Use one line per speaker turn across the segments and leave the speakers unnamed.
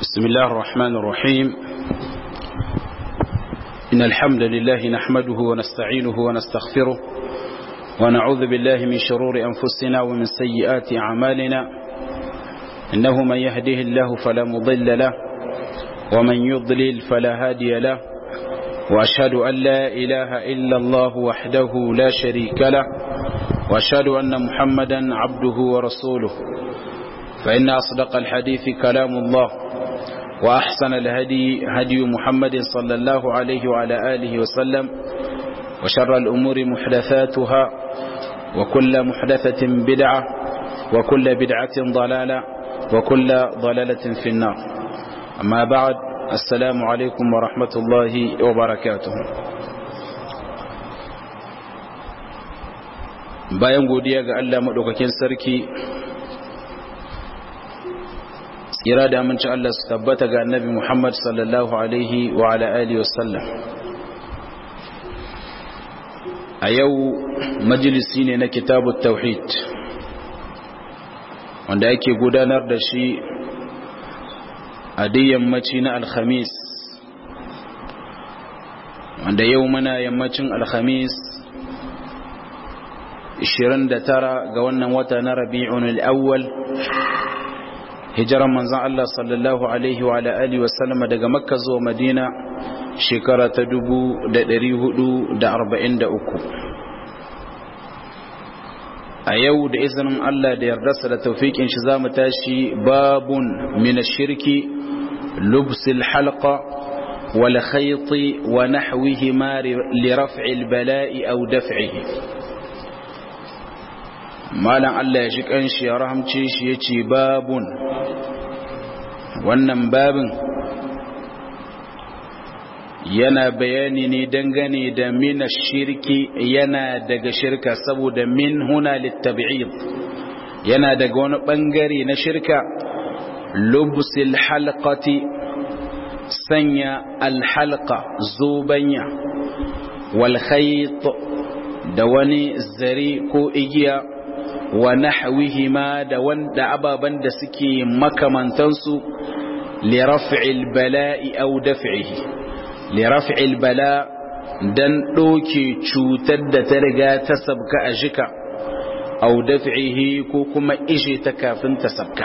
بسم الله الرحمن الرحيم إن الحمد لله نحمده ونستعينه ونستغفره ونعوذ بالله من شرور أنفسنا ومن سيئات أعمالنا إنه من يهده الله فلا مضل له ومن يضلل فلا هادي له وأشهد أن لا إله إلا الله وحده لا شريك له وأشهد أن محمدا عبده ورسوله فإن أصدق الحديث كلام الله وأحسن الهدي هدي محمد صلى الله عليه وعلى آله وسلم وشر الأمور محدثاتها وكل محدثة بدعة وكل بدعة ضلالة وكل ضلالة في النار أما بعد السلام عليكم ورحمة الله وبركاته bayan godiya ga Allah maɗaukakin sarki tsira da aminci Allah su tabbata ga annabi Muhammad sallallahu alaihi wa ala alihi wasallam a yau majalisi ne na kitabu tauhid wanda ake gudanar da shi a duk yammaci na alhamis wanda yau muna yammacin alhamis 29 ga wannan wata na rabi'un al-awwal hijiran manzan Allah sallallahu Alaihi wa alihi wasallama daga makka zuwa madina shekara ta dubu da ɗari hudu da arba'in da uku a yau da izinin Allah da yardarsa da taufiƙin shi za mu tashi babun mina shirki lubsil halqa wal khayti wa nahwihi ma li raf'il bala'i aw daf'ihi malam Allah ya shi kanshi ya rahamce shi ya ce babun wannan babin yana bayani ne dangane da mina shirki yana daga shirka saboda min huna littabi'id yana daga wani bangare na shirka lubsil halqati sanya alhalqa zubanya wal khayt da wani zare ko igiya wa nahwihima da wanda ababan da suke makamantansu li raf'il bala'i aw daf'ihi li raf'il bala dan doke cutar da ta riga ta sabka a jika aw daf'ihi ko kuma ije ta kafin ta sabka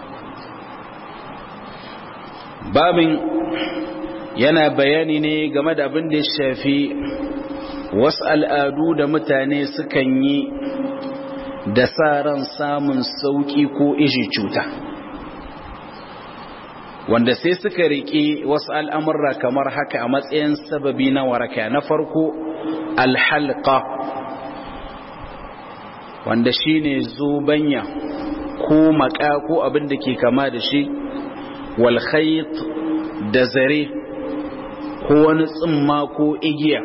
babin yana bayani ne game da abin da ya shafi wasu al'adu da mutane sukan yi da sa ran samun sauƙi ko ishi cuta wanda sai suka riƙe wasu al'amurra kamar haka a matsayin sababi na waraka na farko alhalqa wanda shine zubanya ko maka ko abin da ke kama da shi wal da zare ko wani tsimma ko igiya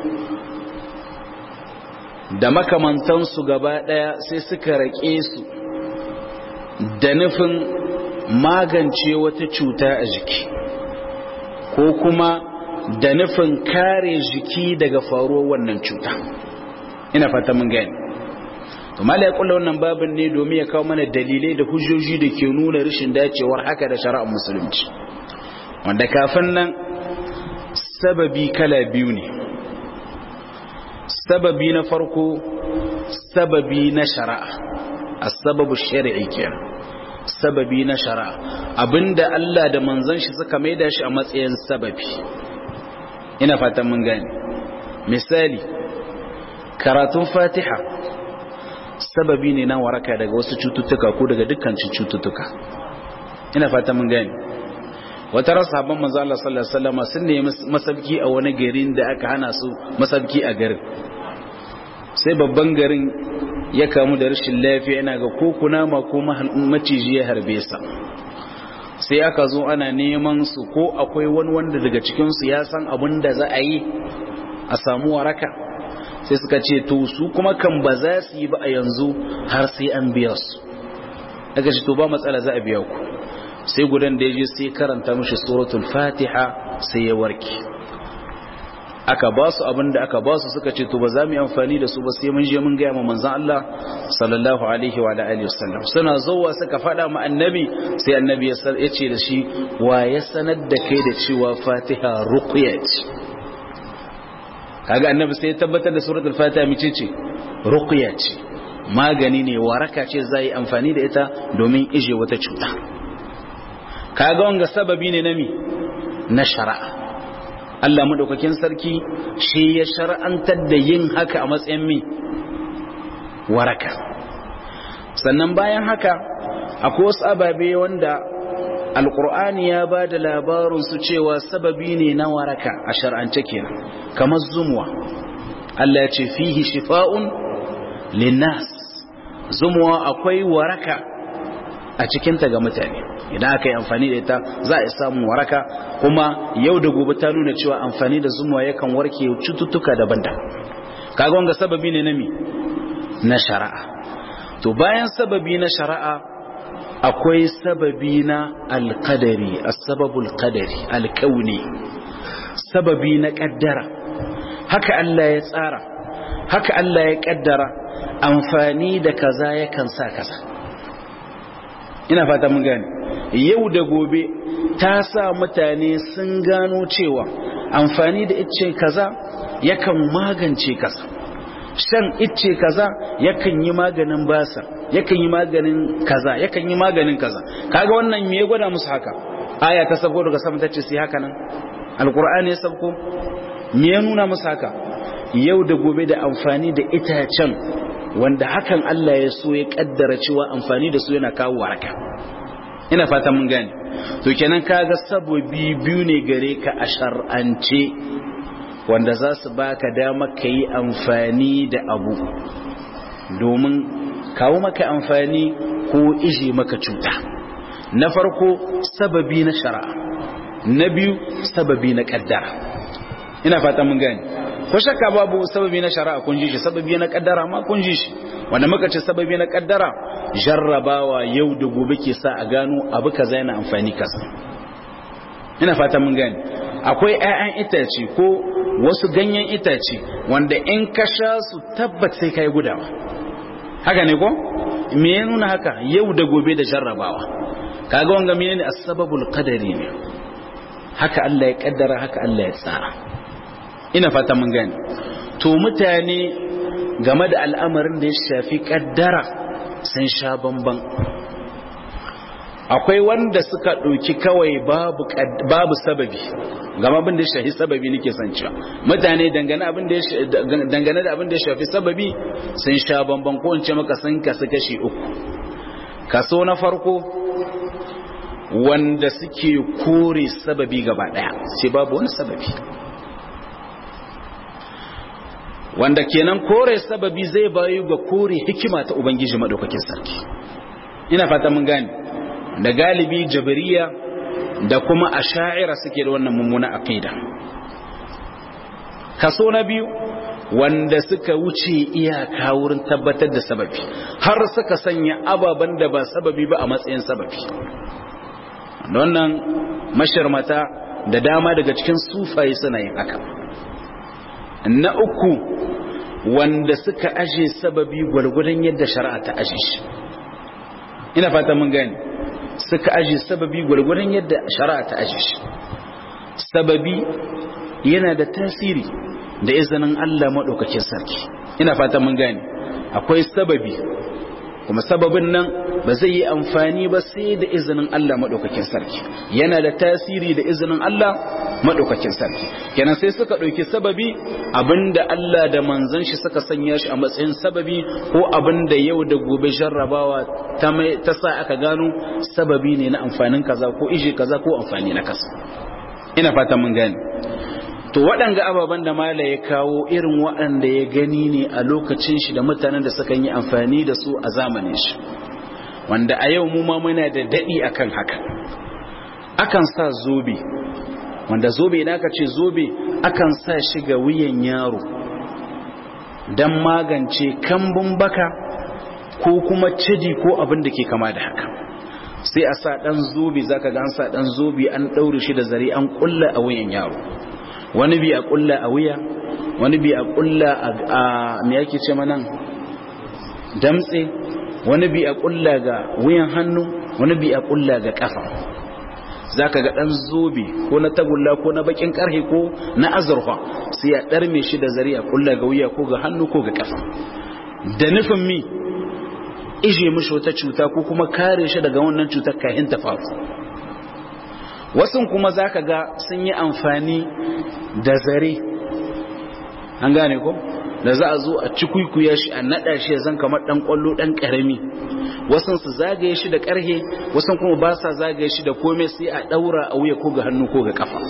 da makamantansu gaba ɗaya sai suka raƙe su da nufin magance wata cuta a jiki ko kuma da nufin kare jiki daga faruwar wannan cuta ina fata mun gani to mala ya kula wannan babin ne domin ya kawo mana dalilai da hujjoji da ke nuna rashin dacewar haka da shari'ar musulunci wanda kafin nan sababi kala biyu ne sababi na farko sababi na shari'a as-sababu shar'i kenan sababi na shari'a abinda Allah da manzon shi suka maida shi a matsayin sababi ina fatan mun gane misali karatun Fatiha sababi ne na waraka daga wasu cututtuka ko daga dukkan cututtuka ina fatan mun gane wata ran sahabban manzo Allah sallallahu alaihi wasallam sun nemi masabki a wani garin da aka hana su masabki a garin sai babban garin ya kamu da rashin lafiya yana ga ko kunama ko maciji ya harbe sa sai aka zo ana neman su ko akwai wani wanda daga cikin su ya san abin da za a yi a samu waraka sai suka ce to su kuma kan ba za su yi ba a yanzu har sai an biya su daga ce to ba matsala za a biya ku sai gudan da ya je sai karanta mishi suratul fatiha sai ya warke aka ba su abin da aka ba su suka ce to ba za mu yi amfani da su ba sai mun je mun gaya ma manzon Allah sallallahu alaihi wa alihi wasallam suna zuwa suka faɗa ma annabi sai annabi ya ce da shi wa ya sanar da kai da cewa fatiha ruqya ce kaga annabi sai ya tabbatar da suratul fatiha mice ce ruqya ce magani ne waraka ce za yi amfani da ita domin ije wata cuta kaga wanga sababi ne na mi na shari'a Allah madaukakin sarki shi ya shar'antar da yin haka a matsayin mi waraka sannan bayan haka akwai wasu ababe wanda alkur'ani ya ba da labarin su cewa sababi ne na waraka a shar'ance kenan kamar zumuwa Allah ya ce fihi shifa'un linnas zumuwa akwai waraka a cikinta ga mutane idan aka yi amfani da ita za a samu waraka kuma yau da gobe ta nuna cewa amfani da zumuwa yakan warke cututtuka daban-daban kaga wanga sababi ne na mi na shari'a to bayan sababi na shari'a akwai sababi na alqadari as-sababul qadari alkauni sababi na kaddara haka Allah ya tsara haka Allah ya kaddara amfani da kaza yakan sa kaza ina fata mun gane yau da gobe ta sa mutane sun gano cewa amfani da icce kaza yakan magance kaza shan icce kaza yakan yi maganin basa yakan yi maganin kaza yakan yi maganin kaza kaga wannan me ya gwada musu haka aya ta sabko daga sama tace sai haka nan alqur'ani ya sabko me ya nuna musu haka yau da gobe da amfani da itacen wanda hakan Allah ya so ya kaddara cewa amfani da su yana kawo waraka ina fata mun gane to kenan kaga sabobi biyu ne gare ka a shar'ance wanda za su baka dama ka yi amfani da abu domin kawo maka amfani ko ije maka cuta na farko sababi na shari'a na biyu sababi na kaddara ina fata mun gane ko shakka babu sababi na shari'a kun ji shi sababi na kaddara ma kun ji shi wanda muka ce sababi na kaddara jarrabawa yau da gobe ke sa a gano abu kaza yana amfani kaza ina fata mun gane akwai 'ya'yan itace ko wasu ganyen itace wanda in ka sha su tabbat sai kai gudawa haka ne ko me ya nuna haka yau da gobe da jarrabawa kaga wanga menene as-sababul qadari ne haka Allah ya kaddara haka Allah ya tsara ina fata mun gane to mutane game da al'amarin da ya shafi kaddara sun sha bamban akwai wanda suka ɗauki kawai babu babu sababi gama abin da ya shafi sababi nake son cewa mutane dangane abin da dangane da abin da ya shafi sababi sun sha bamban ko in ce maka sun kasu kashi uku kaso na farko wanda suke kore sababi gaba daya sai babu wani sababi wanda kenan kore sababi zai bayu ga kore hikima ta ubangiji madaukakin sarki ina fata mun gane da galibi jabariya da kuma asha'ira suke da wannan mummuna aqida kaso na biyu wanda suka wuce iyaka wurin tabbatar da sababi har suka sanya ababen da ba sababi ba a matsayin sababi wannan mashirmata da dama daga cikin sufaye suna yin haka na uku wanda suka aje sababi gwargwadon yadda shari'a ta aje shi ina fata mun gani suka aje sababi gwargwadon yadda shari'a ta aje shi sababi yana da tasiri da izinin Allah maɗaukakin sarki ina fata mun gani akwai sababi kuma sababin nan ba zai yi amfani ba sai da izinin Allah maɗaukakin sarki yana da tasiri da izinin Allah maɗaukakin sarki kenan sai suka ɗauki sababi abinda Allah da manzon shi suka sanya shi a matsayin sababi ko abinda yau da gobe jarrabawa ta sa aka gano sababi ne na amfanin kaza ko ije kaza ko amfani na kasa ina fata mun gane to waɗanga ababen da mala ya kawo irin waɗanda ya gani ne a lokacin shi da mutanen da suka yi amfani da su a zamanin shi wanda a yau mu ma muna da daɗi akan haka akan sa zobe wanda zobe idan aka ce zobe akan sa shi ga wuyan yaro don magance kambun baka ko kuma cidi ko abin da ke kama da haka sai a sa ɗan zobe zaka ga an sa ɗan zobe an ɗaure shi da zare an ƙulla a wuyan yaro wani bi a kulla a wuya wani bi a kulla a me yake ce manan damtse wani bi a kulla ga wuyan hannu wani bi a kulla ga kafa zaka ga dan zobe ko na tagulla ko na bakin karhe ko na azurfa sai ya darme shi da zari a kulla ga wuya ko ga hannu ko ga kafa da nufin mi ije mishi wata cuta ko kuma kare shi daga wannan cutar kahin ta faru wasu kuma zaka ga sun yi amfani da zare an gane ko da za a zo a cikuikuya shi a nada shi zan kamar dan kwallo dan karami wasu su zagaye shi da karhe wasu kuma ba sa zagaye shi da komai sai a daura a wuya ko ga hannu ko ga kafa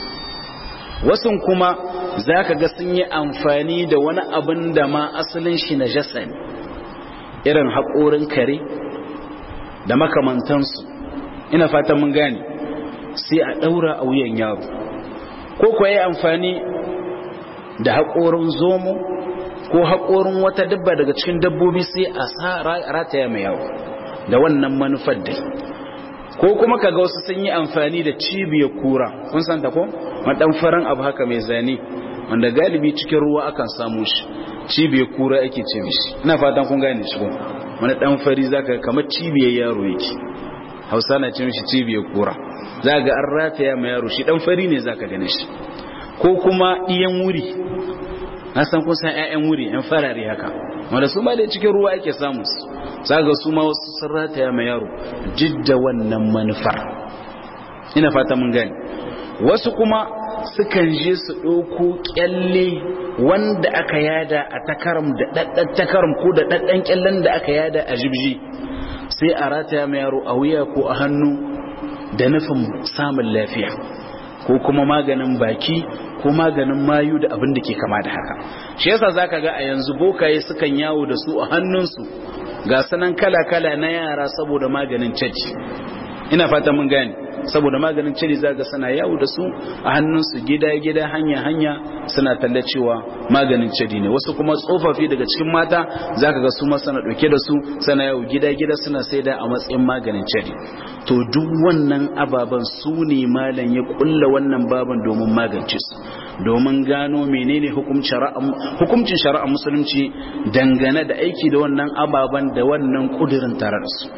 wasu kuma zaka ga sun yi amfani da wani abin da ma asalin shi na jasa ne irin haƙorin kare da makamantansu ina fatan mun gane sai a daura a wuyan yaro ko kuwa yi amfani da haƙorin zomo ko haƙorin wata dabba daga cikin dabbobi sai a sa rataya mai yawo da wannan manufar dai ko kuma kaga wasu sun yi amfani da cibiyar kura kun san ta ko madan faran abu haka mai zane wanda galibi cikin ruwa akan samu shi cibiyar kura ake ce mishi ina fatan kun gane shi ko wani dan fari zaka kamar cibiyar yaro yake Hausa na ce mishi cibiyar kura zaka an rataya mai yaro shi dan fari ne zaka gane shi ko kuma iyan wuri na san kun san ƴaƴan wuri ƴan farare haka wanda su ma da cikin ruwa ake samu su zaga su ma wasu sun rataya mai yaro jidda wannan manufar ina fata mun gani wasu kuma sukan je su ɗauko ƙyalle wanda aka yada a takaram da ɗaɗɗan takaram ko da ɗaɗɗan ƙyallen da aka yada a jibji sai a rataya mai yaro a wuya ko a hannu da nufin samun lafiya ko kuma maganin baki ko maganin mayu da abin da ke kama da haka shi yasa zaka ga a yanzu bokaye sukan yawo da su a hannunsu ga sanan kala-kala na yara saboda maganin caji ina fata mun gane saboda maganin caji zaka suna yawo da su a hannunsu gida-gida hanya-hanya suna tallacewa maganin caji ne wasu kuma tsofaffi daga cikin mata zaka ga su ma suna dauke da su suna yawo gida-gida suna saida a matsayin maganin caji to duk wannan ababen su ne malam ya kulla wannan baban domin magance su domin gano menene hukuncin shari'a musulunci dangane da aiki da wannan ababen da wannan kudirin tare da su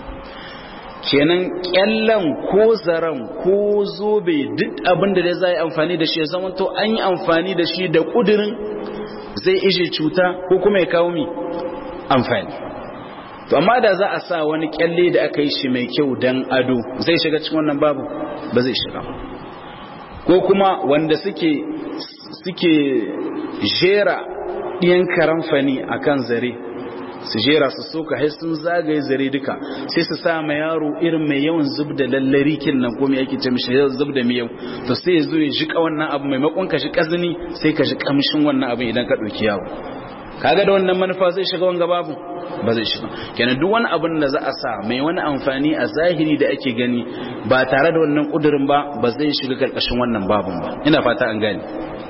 kenan kyallan ko zaren ko zobe duk abin da dai za yi amfani da shi ya zama to an yi amfani da shi da kudirin zai ije cuta ko kuma ya kawo mi amfani to amma da za a sa wani kyalle da aka yi shi mai kyau dan ado zai shiga cikin wannan babu ba zai shiga ko kuma wanda suke suke jera ɗiyan karamfani a kan zare su jera su soka hai sun zagaye zare duka sai su sa ma yaro irin mai yawan zub da lallari kin nan ko me yake ce mishi zub da miyau to sai ya zo ya jika wannan abu maimakon ka shi kazini sai ka ji kamshin wannan abin idan ka ɗauki yawo kaga da wannan manufa zai shiga wanga babu ba zai shiga kenan duk wani abin da za a sa mai wani amfani a zahiri da ake gani ba tare da wannan kudurin ba ba zai shiga karkashin wannan babun ba ina fata an gane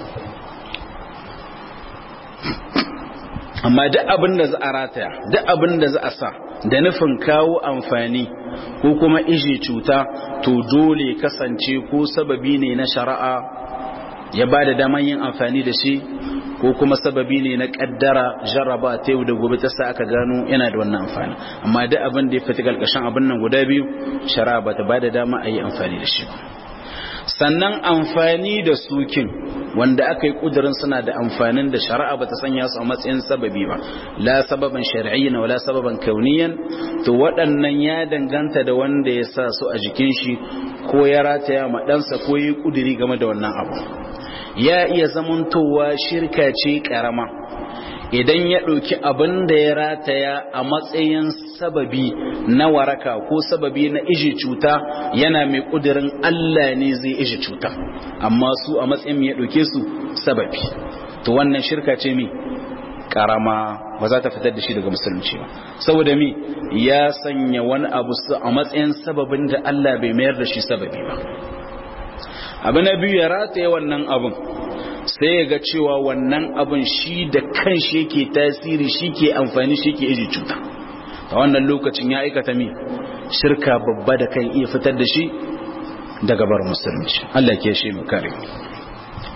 amma duk abin da za a rataya duk abin da za a sa da nufin kawo amfani ko kuma ije cuta to dole kasance ko sababi ne na shari'a ya ba da daman yin amfani da shi ko kuma sababi ne na kaddara jarraba ta yau da gobe ta sa aka gano yana da wannan amfani amma duk abin da ya fita galkashin abin nan guda biyu shari'a ba ta ba da dama a yi amfani da shi sannan amfani da sukin wanda aka yi kudurin suna da amfanin da shari'a ba ta sanya su a matsayin sababi ba la sababan shar'iyyan wala sababan kauniyan to waɗannan ya danganta da wanda ya sa su a jikin shi ko ya rataya ma ɗansa ko yi kuduri game da wannan abu ya iya zamantowa shirka ce karama idan ya ɗauki abin da ya rataya a matsayin sababi na waraka ko sababi na iji cuta yana mai ƙudurin Allah ne zai iji cuta amma su a matsayin ya ɗauke su sababi to wannan shirka ce mi karama ba za ta fitar da shi daga musulunci ba saboda mi ya sanya wani abu a matsayin sababin da Allah bai mayar da shi sababi ba abu na biyu ya rataye wannan abin sai ya ga cewa wannan abin shi da kan shi yake tasiri shi ke amfani shi ke iji cuta a wannan lokacin ya aikata mi shirka babba da kan iya fitar da shi daga bar musulunci Allah ke shi mu kare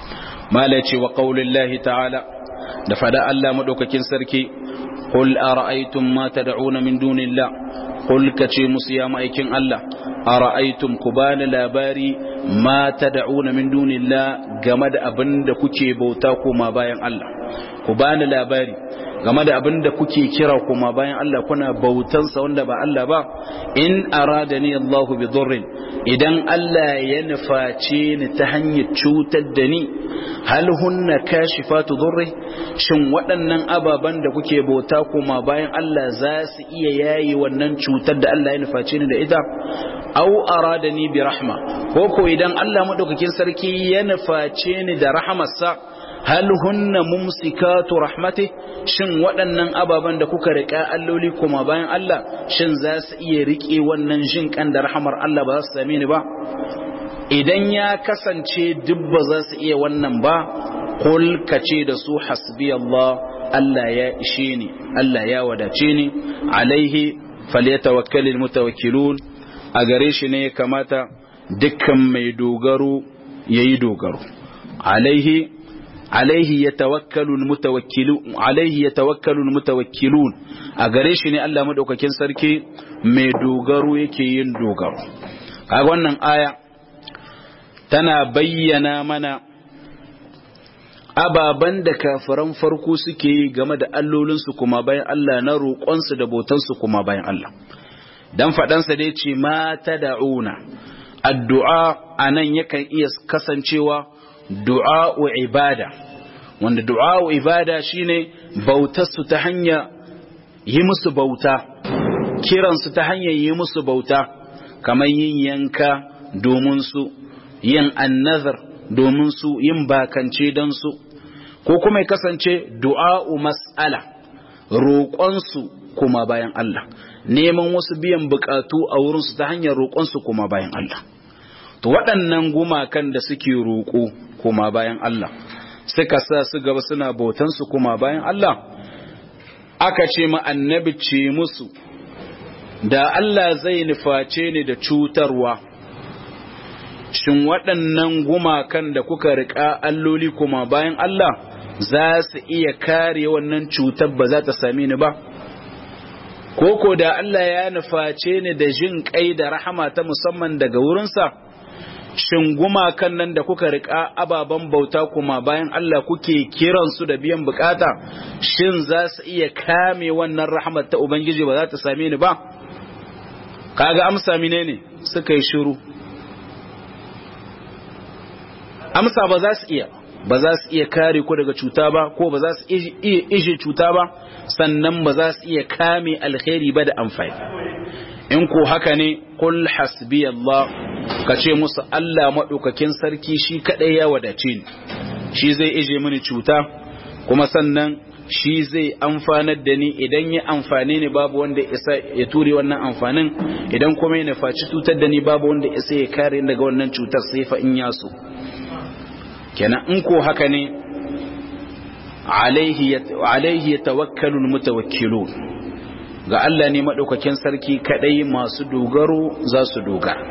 mala ce wa qaulillahi ta'ala da fada Allah madaukakin sarki qul ara'aytum ma tad'una min dunillah qul kace musu ya ma'aikin Allah ara'aytum ku bani labari ma tad'una min dunillah game da abin da kuke bauta koma bayan Allah ku bani labari game da abin da kuke kira koma bayan Allah kuna bautansa wanda ba Allah ba in aradani Allahu bi dhurrin idan Allah ya nuface ni ta hanyar cutar da ni hal hunna kashifatu dhurri shin waɗannan ababan da kuke bauta koma bayan Allah za su iya yayi wannan cutar da Allah ya nuface ni da ita aw aradani bi rahma ko ko idan Allah madaukakin sarki ya nuface ni da rahamarsa hal hunna mumsikatu rahmati shin waɗannan ababen da kuka riƙa alloli kuma bayan Allah shin za su iya riƙe wannan jin kan da rahamar Allah ba za su same ni ba idan ya kasance duk ba za su iya wannan ba kul kace da su hasbi Allah Allah ya ishe ni Allah ya wadace ni alaihi falyatawakkalul mutawakkilun a gare shi ne ya kamata dukkan mai dogaro yayi dogaro alaihi alaihi yatawakkalu almutawakkilun alaihi yatawakkalu almutawakkilun a gare shi ne Allah madaukakin sarki mai dogaro yake yin dogaro kaga wannan aya tana bayyana mana ababan da kafiran farko suke yi game da allolinsu kuma bayan Allah na roƙonsu da botansu kuma bayan Allah dan faɗansa dai ce ma tad'una addu'a anan yakan iya kasancewa du'a'u ibada wanda du'a'u ibada shine bautarsu ta hanya yi musu bauta kiransu ta hanyar yi musu bauta kamar yin yanka domin su yin annazar domin su yin bakance don su ko kuma ya kasance du'a'u mas'ala roƙonsu kuma bayan Allah neman wasu biyan bukatu a wurinsu ta hanyar roƙonsu kuma bayan Allah to waɗannan gumakan da suke roƙo kuma bayan Allah suka sa su gaba suna bautansu kuma bayan Allah aka ce ma annabi ce musu da Allah zai nuface ni da cutarwa shin waɗannan gumakan da kuka riƙa alloli kuma bayan Allah za su iya kare wannan cutar ba za ta same ni ba koko da Allah ya nuface ni da jin kai da rahama ta musamman daga wurinsa shin gumakan nan da kuka riƙa ababen bauta kuma bayan Allah kuke kiransu da biyan bukata shin za su iya kame wannan rahmat ta Ubangiji ba za ta same ni ba kaga amsa mine ne suka yi shiru amsa ba za su iya ba za su iya kare ku daga cuta ba ko ba za su iya ije cuta ba sannan ba za su iya kame alkhairi ba da amfani in ko haka ne kul hasbi Allah ka ce musu Allah maɗaukakin sarki shi kaɗai ya wadace ni shi zai ije mini cuta kuma sannan shi zai amfanar da ni idan ya amfane ni babu wanda isa ya ture wannan amfanin idan kuma ya nufaci cutar da ni babu wanda isa ya kare daga wannan cutar sai fa in ya so kenan in ko haka ne alaihi ya tawakkalul mutawakkilun ga Allah ne maɗaukakin sarki kaɗai masu dogaro za su dogara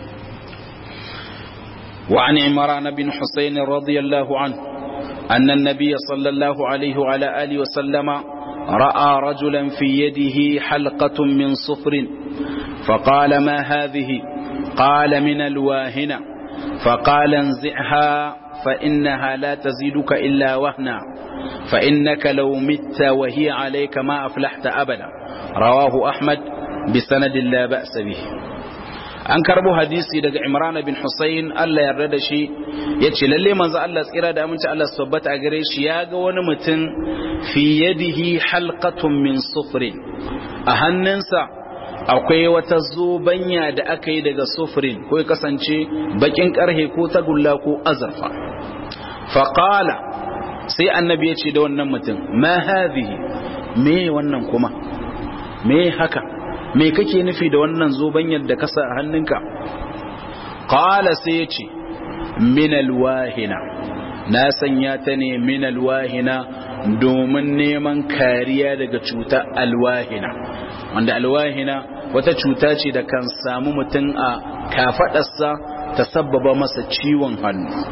وعن عمران بن حسين رضي الله عنه أن النبي صلى الله عليه وعلى آله وسلم رأى رجلا في يده حلقة من صفر فقال ما هذه قال من الواهنة فقال انزعها فإنها لا تزيدك إلا وهنا فإنك لو مت وهي عليك ما أفلحت أبدا رواه أحمد بسند لا بأس به an karbo hadisi daga Imran bin Husayn Allah yarda da shi yace lalle manzo Allah tsira da aminci Allah tabbata a gare shi ya ga wani mutum fi yadihi halqatun min sufrin a hannunsa akwai wata zobanya da aka yi daga sufrin ko ya kasance bakin karhe ko tagulla ko azurfa faqala sai annabi ya ce da wannan mutum ma hadhihi me wannan kuma me haka me kake nufi da wannan zobanyar da kasa a hannunka qala sai ya ce min alwahina na sanya ta ne min alwahina domin neman kariya daga cuta alwahina wanda alwahina wata cuta ce da kan samu mutum a kafadarsa ta sabbaba masa ciwon hannu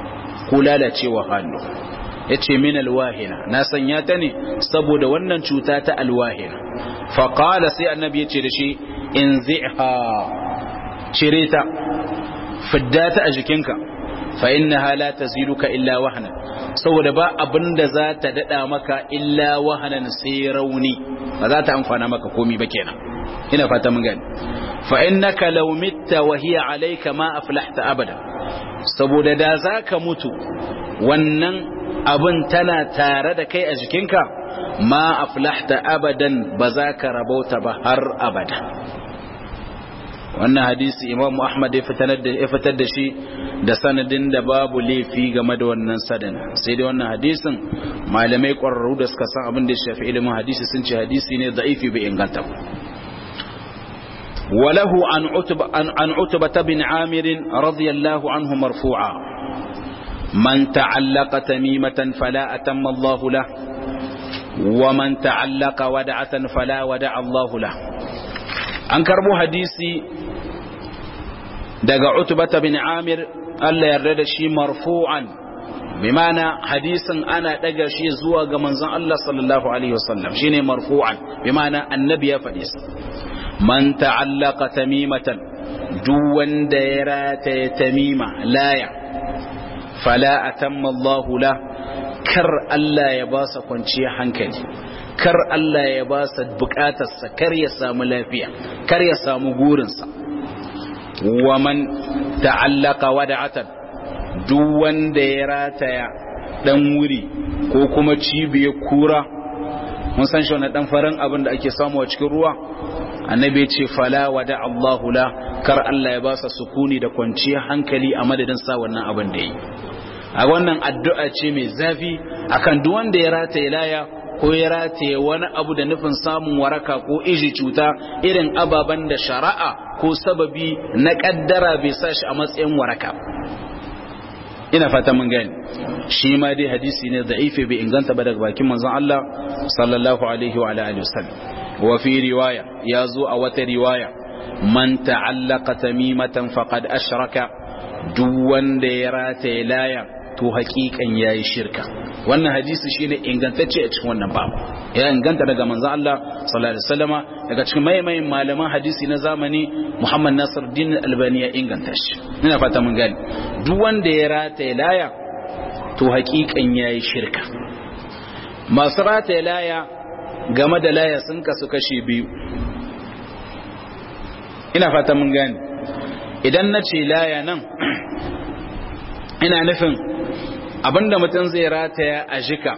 ko lalacewa hannu yace min alwahina na sanya ta ne saboda wannan cuta ta alwahina fa qala sai annabi yace da shi in zi'ha cire ta fidda ta a jikinka fa innaha la taziduka illa wahna saboda ba abinda za ta dada maka illa wahanan sai rauni ba za ta amfana maka komi ba kenan ina fata mun gani fa innaka law mitta wa hiya alayka ma aflahta abada saboda da zaka mutu wannan abin tana tare da kai a jikinka ma aflahta abadan ba za ka rabauta ba har abada wannan hadisi imamu ahmad ya fitar da shi da sanadin da babu laifi game da wannan sadin sai dai wannan hadisin malamai ƙwararru da suka san abin da ya shafi ilimin hadisi sun ce hadisi ne da'ifi bai inganta وله عن عتبة, عن عتبة بن عامر رضي الله عنه مرفوعا من تعلق تميمة فلا أتم الله له ومن تعلق ودعة فلا ودع الله له an karbo hadisi daga utbata bin amir Allah yarda da shi marfu'an bi mana hadisin ana daga shi zuwa ga manzon Allah sallallahu alaihi wasallam shine marfu'an bi mana annabi ya faɗi sa man ta'allaqa tamimatan duk wanda ya rataye tamima laya fala atamma Allahu la kar Allah ya ba sa kwanciyar hankali kar Allah ya ba sa bukatarsa kar ya samu lafiya kar ya samu gurinsa wa man ta'allaka wada'atan duk wanda ya rataya dan wuri ko kuma cibiyar kura mun san shi wannan dan farin abin da ake samu a cikin ruwa annabi ya ce fala wada Allahu la kar Allah ya ba sa sukuni da kwanciyar hankali a madadin sa wannan abin da yi a wannan addu'a ce mai zafi akan duk wanda ya rataye laya ko ya rataye wani abu da nufin samun waraka ko iji cuta irin ababen da shari'a ko sababi na kaddara bai sa shi a matsayin waraka ina fata mun gani shi ma dai hadisi ne da'ifi bai inganta ba daga bakin manzon Allah sallallahu alaihi wa alihi wasallam wa fi riwaya ya zo a wata riwaya man ta'allaqa tamimatan faqad ashraka duk wanda ya rataye laya to hakikan yayi shirka wannan hadisi shine ingantacce a cikin wannan babu ya inganta daga manzon Allah sallallahu alaihi wasallama daga cikin maimayin malaman hadisi na zamani Muhammad Nasiruddin Albani ya inganta shi ina fata mun gani duk wanda ya rataye laya to hakikan yayi shirka masu rataye laya game da laya sun kasu kashi biyu ina fata mun gani idan na ce laya nan ina nufin abinda mutum zai rataya a jika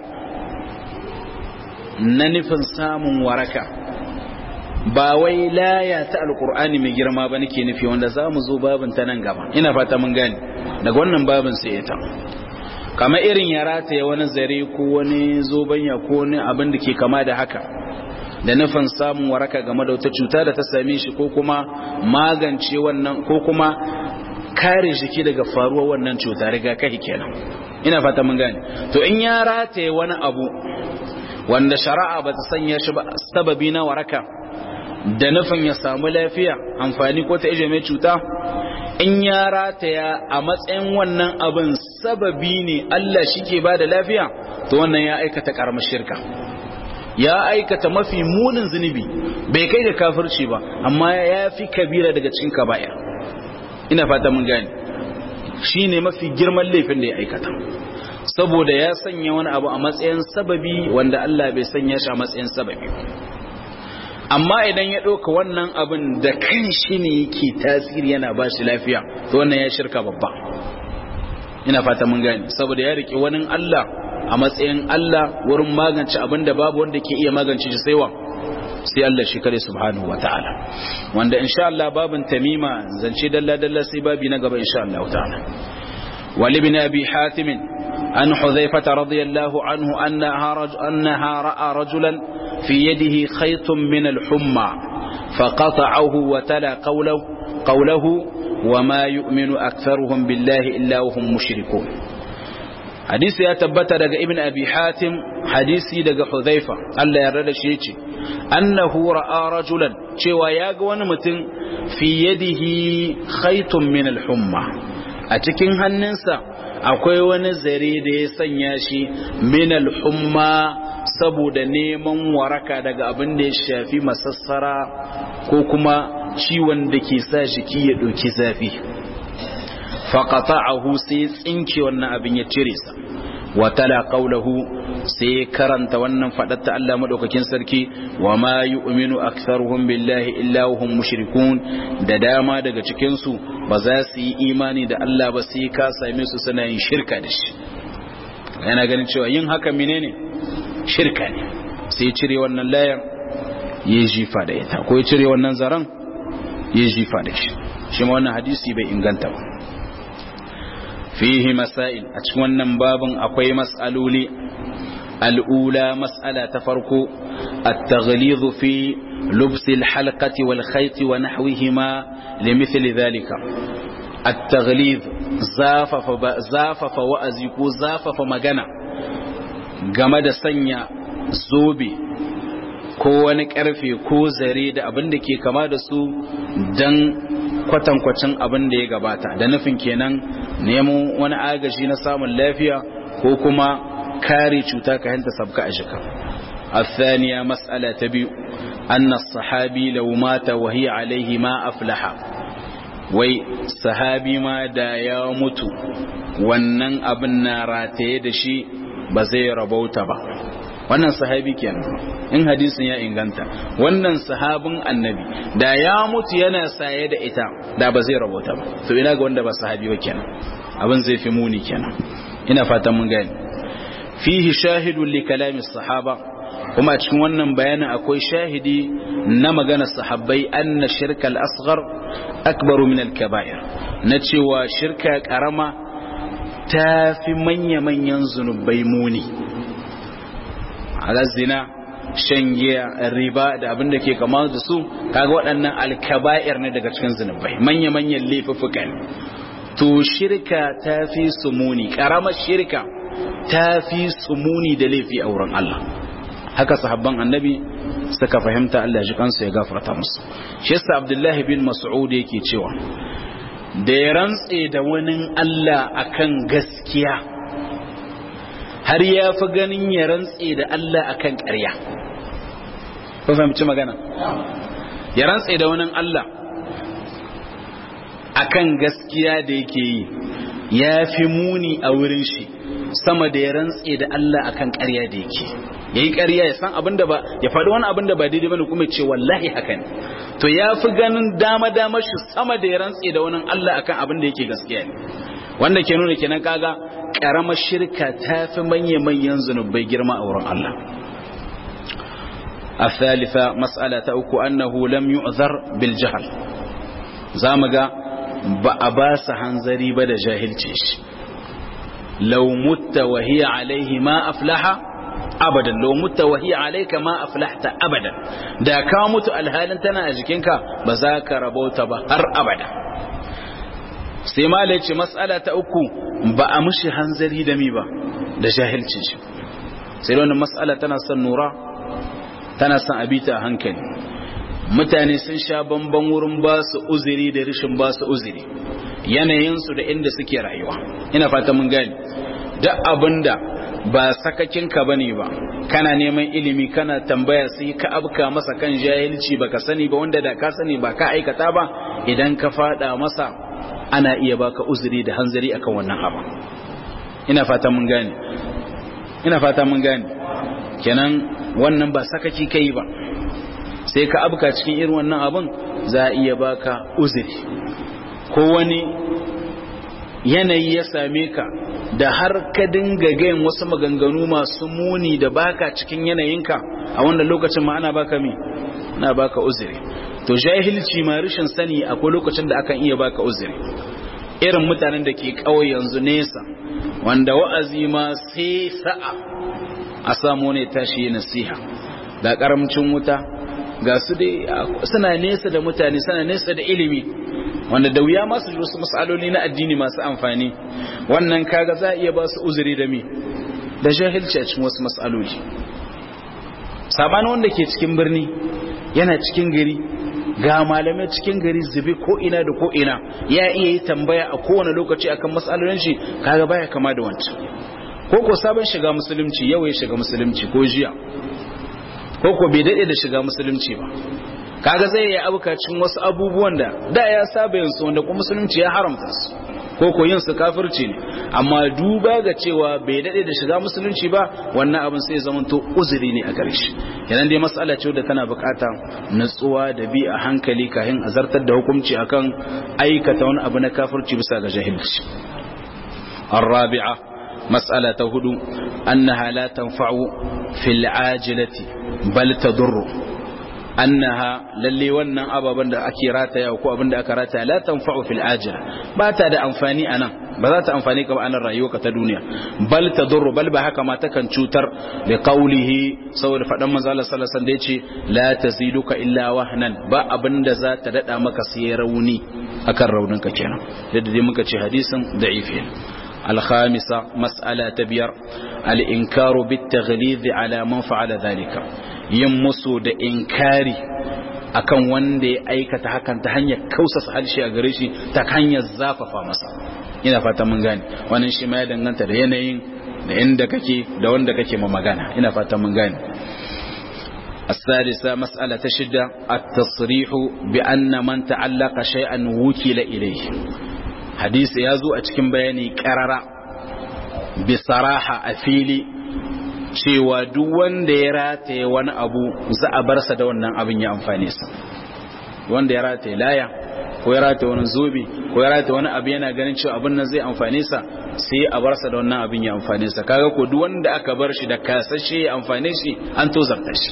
na nufin samun waraka ba wai laya ta alkur'ani mai girma ba nake nufi wanda za mu zo babin ta nan gaba ina fata mun gani daga wannan babin sai ita kama irin ya rataya wani zare ko wani zobanya ko wani abin da ke kama da haka da nufin samun waraka game da wata cuta da ta same shi ko kuma magance wannan ko kuma kare jiki daga faruwar wannan cuta rigakafi kenan ina fata mun gane to in ya rataye wani abu wanda shari'a ba ta sanya shi ba sababi na waraka da nufin ya samu lafiya amfani ko ta ije mai cuta in ya rataya a matsayin wannan abin sababi ne Allah shi ke ba da lafiya to wannan ya aikata karamar shirka ya aikata mafi munin zunubi bai kai da kafirci ba amma ya fi kabira daga cikin kaba'ir ina fata mun gane shi ne mafi girman laifin da ya aikata saboda ya sanya wani abu a matsayin sababi wanda Allah bai sanya shi a matsayin sababi amma idan ya ɗauka wannan abin da kan shi ne yake tasiri yana ba shi lafiya to wannan ya shirka babba ina fata mun gane saboda ya riƙe wani Allah a matsayin Allah wurin magance abin da babu wanda ke iya magance shi sai wa sai Allah shi kare subhanahu ta'ala wanda insha Allah babin tamima zance dalla dalla sai babi na gaba insha Allah ta'ala wal ibn abi hatim an hudhaifah radiyallahu anhu annaha raj annaha ra'a rajulan fi yadihi khaytun min al-humma faqata'ahu wa tala qawluhu qawluhu وما يؤمن أكثرهم بالله إلا وهم مشركون hadisi ya tabbata daga ibn abi hatim hadisi daga hudhaifa Allah ya rada shi yace annahu ra'a rajulan cewa ya ga wani mutum fi yadihi khaytun min al-humma a cikin hannunsa akwai wani zare da ya sanya shi minal humma saboda neman waraka daga abin da ya shafi masassara ko kuma ciwon da ke sa jiki ya ɗauki zafi faƙata'ahu sai tsinke wannan abin ya cire sa watala qawluhu sai karanta wannan fadatta Allah madaukakin sarki wa ma yu'minu aktharuhum billahi illa hum mushrikun da dama daga cikin su ba za su yi imani da Allah ba sai ka same su suna yin shirka da shi yana ganin cewa yin haka menene shirka ne sai cire wannan layar ya jifa da ita ko ya cire wannan zaran ya jifa da shi shi ma wannan hadisi bai inganta ba fihi masail a cikin wannan babin akwai mas'aloli al'ula mas'ala ta farko at-taghlidh fi lubs al-halqati wal khayt wa nahwihima limithli dhalika at-taghlidh zafafa zafafa wa'azi ko zafafa magana game da sanya zobe ko wani karfe ko zare da abin da ke kama da su dan kwatankwacin abin da ya gabata da nufin kenan nemo wani agaji na samun lafiya ko kuma kare cuta ka hanta sabka a jika الثانية مسألة تبي أن الصحابي لو مات وهي عليه ما أفلح wai sahabi ma da ya mutu wannan abin na rataye da shi ba zai rabauta ba wannan sahabi kenan in hadisin ya inganta wannan sahabin annabi da ya mutu yana saye da ita da ba zai rabauta ba to ina ga wanda ba sahabi ba kenan abin zai fi muni kenan ina fatan mun gani fihi shahidun li kalami sahaba kuma a cikin wannan bayanin akwai shahidi na magana sahabbai anna shirkal asghar akbaru min al kaba'ir na cewa shirka karama ta fi manya manyan zunubai muni zina shan giya riba da abin da ke kama da su kaga waɗannan alkaba'ir ne daga cikin zunubai manya manyan laifuffuka ne to shirka ta fi su muni karamar shirka ta fi su muni da laifi a wurin Allah haka sahabban annabi suka fahimta Allah ji kansu ya gafarta musu shi yasa Abdullahi bin Mas'ud yake cewa da ya rantse da wani Allah akan gaskiya har ya fi ganin ya rantse da Allah akan ƙarya ko fahimci magana ya rantse da wani Allah akan gaskiya da yake yi ya fi muni a wurin shi sama da ya rantse da Allah akan ƙarya da yake yayi ƙarya ya san abinda ba ya faɗi wani abinda ba daidai bane kuma ce wallahi haka ne to ya fi ganin dama dama shi sama da ya rantse da wani Allah akan abin da yake gaskiya ne wanda ke nuna kenan kaga karamar shirka ta fi manya manyan zunubai girma a wurin Allah الثالثة مسألة أكو أنه لم يؤذر بالجهل زامغا بأباس هنزري بدا جاهل تيش لو مت وهي عليه ما أفلح abadan lo mutta wa hiya alayka ma aflahta abadan da ka mutu alhalin tana a jikinka ba za ka rabauta ba har abada sai mala ce mas'ala ta uku ba a mushi hanzari da mi ba da jahilcin shi sai wannan mas'ala tana son nura tana son abita a hankali mutane sun sha bamban wurin ba su uzuri da rishin ba su uzuri yanayinsu da inda suke rayuwa ina fata mun gani duk abinda ba sakakinka bane ba kana neman ilimi kana tambaya sai ka abka masa kan jahilci baka sani ba wanda da ka sani ba ka aikata ba idan ka fada masa ana iya baka uzuri da hanzari akan wannan abu ina fata mun gane ina fata mun gane kenan wannan ba sakaki kai ba sai ka abka cikin irin wannan abun za a iya baka uzuri ko wani yanayi ya same ka da har ka dinga gayin wasu maganganu masu muni da baka cikin yanayinka a wannan lokacin ma ana baka mi na baka uzuri to jahilci ma rashin sani akwai lokacin da akan iya baka uzuri irin mutanen da ke kawai yanzu nesa wanda wa'azi ma sai sa'a a samu ne tashi nasiha ga karamcin wuta ga su dai suna nesa da mutane suna nesa da ilimi wanda da wuya masu wasu matsaloli na addini masu amfani wannan kaga za a iya ba su uzuri da mi da jahilci a cikin wasu matsaloli sabanin wanda ke cikin birni yana cikin gari ga malamai cikin gari zube ko ina da ko ina ya iya yi tambaya a kowane lokaci akan matsalolin shi kaga baya kama da wancan ko ko sabon shiga musulunci yau ya shiga musulunci ko jiya ko ko bai dade da shiga musulunci ba kaga zai yi abukacin wasu abubuwan da da ya saba yin su wanda kuma musulunci ya haramta su ko ko yin su kafirci ne amma duba ga cewa bai dade da shiga musulunci ba wannan abin sai zama to uzuri ne a gare shi yanan dai mas'ala ce da tana bukata natsuwa da bi a hankali kafin a zartar da hukunci akan aikata wani abu na kafirci bisa ga jahilci الرابعة مسألة هدو أنها لا تنفع في العاجلة بل تضر annaha lalle wannan ababen da ake rataya ko abin da aka rataya la tanfa'u fil ajila ba ta da amfani anan ba za ta amfani ka ba anan rayuwarka ta duniya bal tadurru bal ba haka ma ta kan cutar da qaulihi saboda fadan manzo Allah sallallahu alaihi wasallam da yace la taziduka illa wahnan ba abin da za ta dada maka sai rauni akan raunin ka kenan da dai muka ce hadisin da'ifin الخامسة مسألة تبير الإنكار بالتغليظ على من فعل ذلك يمسو دا إنكاري akan wanda ya aikata hakan ta hanyar kausasa harshe a gare shi ta hanyar zafafa masa ina fata mun gane wannan shi ma ya danganta da yanayin da inda kake da wanda kake ma magana ina fata mun gane السادسة مسألة تشدة التصريح بأن من تعلق شيئا وكل إليه hadisi ya zo a cikin bayani karara bisaraha a fili cewa duk wanda ya rataye wani abu za a barsa da wannan abin ya amfani sa wanda ya rataye laya ko ya rataye wani zobe ko ya rataye wani abu yana ganin cewa abin nan zai amfani sa sai a barsa da wannan abin ya amfani sa kaga ko duk wanda aka bar shi da kasashe ya amfane shi an tozarta shi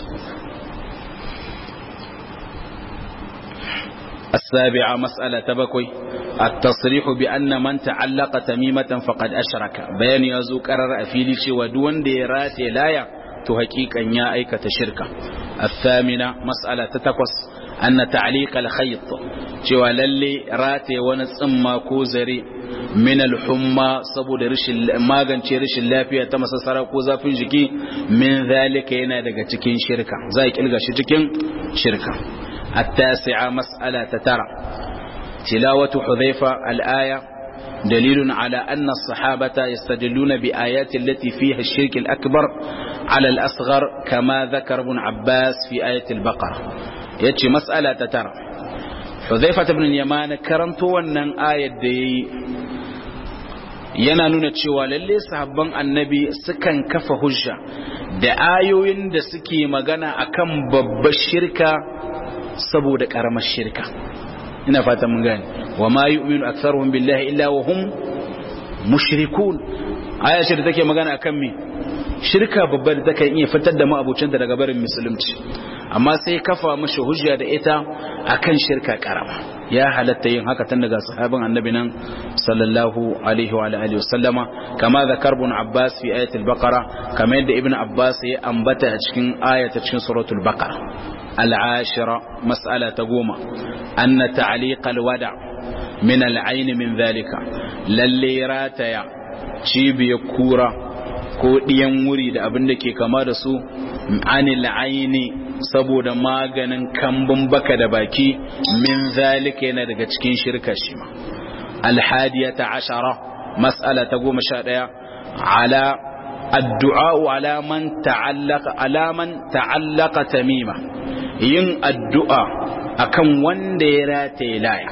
السابعة مسألة تبكي التصريح بأن من تعلق تميمة فقد أشرك بيان يزو قرر أفيلي ودون ديرات لايا تحقيق أن يأيك تشركة الثامنة مسألة تتقص أن تعليق الخيط cewa lalle rataye wani tsimma ko zare min alhumma saboda rashin magance rashin lafiya ta masassara ko zafin jiki min zalika yana daga cikin shirka za a kilga shi cikin shirka التاسعة مسألة تترى تلاوة حذيفة الآية دليل على أن الصحابة يستدلون بآيات التي فيها الشرك الأكبر على الأصغر كما ذكر ابن عباس في آية البقرة يتشي مسألة تترى حذيفة بن اليمان كرمتو أن آية دي yana nuna cewa lalle sahabban annabi sukan kafa hujja da ayoyin da suke magana akan babbar shirka saboda karamar shirka ina fata mun gane wa ma yu'minu aktharuhum billahi illa wa hum mushrikun aya ce da take magana akan me shirka babba da take iya fitar da ma'abucinta daga barin musulunci amma sai kafa mashi hujja da ita akan shirka karama ya halatta yin haka tun daga sahabin annabi nan sallallahu alaihi wa alihi wasallama kama zakar ibn abbas fi ayatul baqara kama yadda ibn abbas ya ambata a cikin ayata cikin suratul baqara العاشرة مسألة تقوم أن تعليق الودع من العين من ذلك للي راتيا شيب يكورا ko ɗiyan wuri da abin da ke kama da su anil aini saboda maganin kambun baka da baki min zalika yana daga cikin shirka shi ma alhadiyata ashara mas'ala ta goma sha ɗaya ala addu'a ala man ta'allaka ala man ta'allaka tamima yin addu'a akan wanda ya rataye laya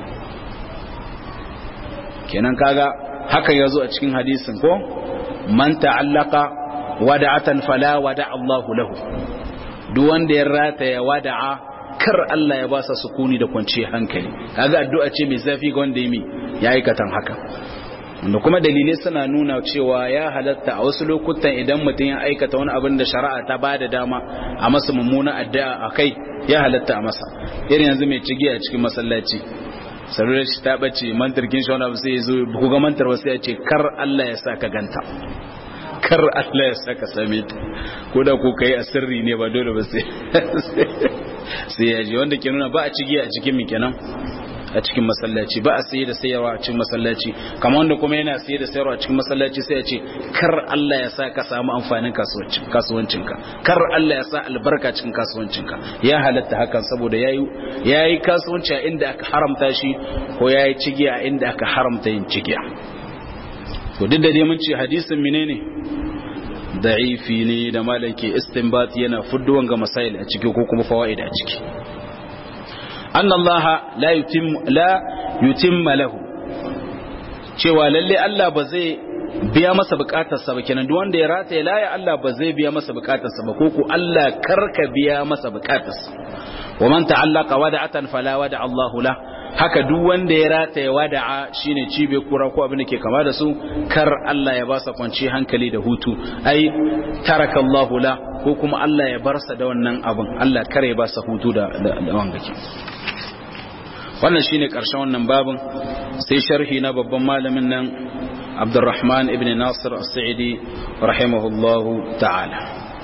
kenan kaga haka yazo a cikin hadisin ko man ta'allaka wada'atan fala wada Allahu lahu duk wanda ya rataye wada'a kar Allah ya ba sa sukuni da kwanciyar hankali kaga addu'a ce mai zafi ga wanda ya ya aikatan haka da kuma dalilai suna nuna cewa ya halatta a wasu lokutan idan mutum ya aikata wani abin da shari'a ta ba da dama a masa mummuna addu'a a kai ya halatta a masa irin yanzu mai cigi a cikin masallaci sarurar shi ta bace mantarkin shi wani abu sai ya zo ku ga mantar wasu ya ce kar Allah ya sa ka ganta kar Allah ya sa ka same ta ko da ko kai a sirri ne ba dole ba sai sai ya ji wanda ke nuna ba a cigi a cikin mi kenan a cikin masallaci ba a saye da sayarwa a cikin masallaci kamar wanda kuma yana saye da sayarwa a cikin masallaci sai ya ce kar Allah ya sa ka samu amfanin kasuwancinka kar Allah ya sa albarka cikin kasuwancinka ya halatta hakan saboda yayi yayi kasuwanci a inda aka haramta shi ko yayi cigiya a inda aka haramta yin cigiya to duk da dai mun ce hadisin menene da'ifi ne da malaki istinbat yana fudduwan ga masail a ciki ko kuma fawaid a ciki anna Allah la yutim la yutimma lahu cewa lalle Allah ba zai biya masa bukatarsa ba kenan duk wanda ya rata ya laya Allah ba zai biya masa bukatarsa ba ko ku Allah karka biya masa bukatarsa wa man ta'allaqa wada'atan fala wada Allahu la haka duk wanda ya rata ya wada'a shine cibe kura ko abin da ke kama da su kar Allah ya ba sa kwanci hankali da hutu ai taraka Allahu la ko kuma Allah ya bar sa da wannan abin Allah kar ya ba sa hutu da da wanga ke wannan shine karshen wannan babin sai sharhi na babban malamin nan Abdurrahman ibn Nasir As-Sa'idi rahimahullahu ta'ala